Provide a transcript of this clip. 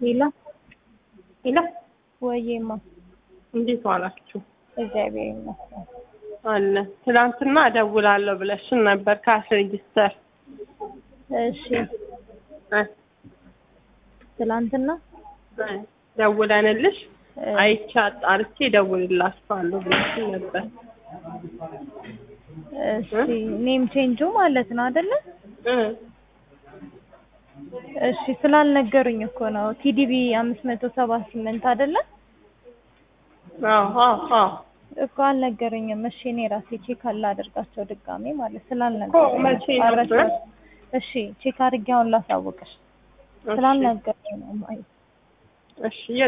ሄሎ ሄሎ ወይማ እንዴት ዋላችሁ? እግዚአብሔር ይመስገን። አለ ትናንትና እደውላለሁ ብለሽን ነበር ካሽ ሬጂስተር እሺ እ ትላንትና እ ደውለንልሽ እ አይቼ አጣርቼ እደውልላችኋለሁ ብለሽን ነበር። እሺ ኔም ቼንጁ ማለት ነው አይደለ? እ እሺ ስላልነገሩኝ እኮ ነው። ቲዲቢ አምስት መቶ ሰባ ስምንት አይደለ? አዎ አዎ አዎ እኮ አልነገሩኝም። እሺ እኔ ራሴ ቼክ አላደርጋቸው ድጋሜ ማለት እኮ ስላልነገሩኝ መቼ ነው? አልረሳሁም። እሺ ቼክ አድርጌ አሁን ላሳውቅሽ እሺ ስላልነገሩኝ ነው። ማይ እሺ